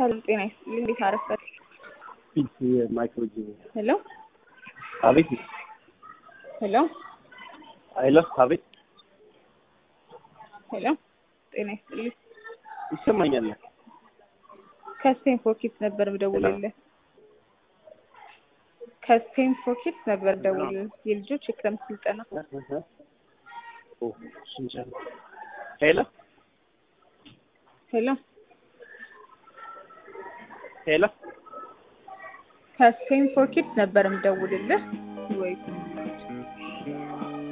ሰላም ጤና ይስጥልኝ። እንዴት አረፈት? ፊት ማይክሮጂ ሄሎ አቤት ሄሎ አይለ አቤት ሄሎ ጤና ይስጥልኝ። ይሰማኛል። ከስፔን ፎኪት ነበር ምደውልልህ። ከስፔን ፎኪት ነበር ደውልልህ። የልጆች የክረምት ስልጠና ሄሎ ሄሎ ሄሎ ከስፔን ፎኪት ነበር ምደውልልህ ወይ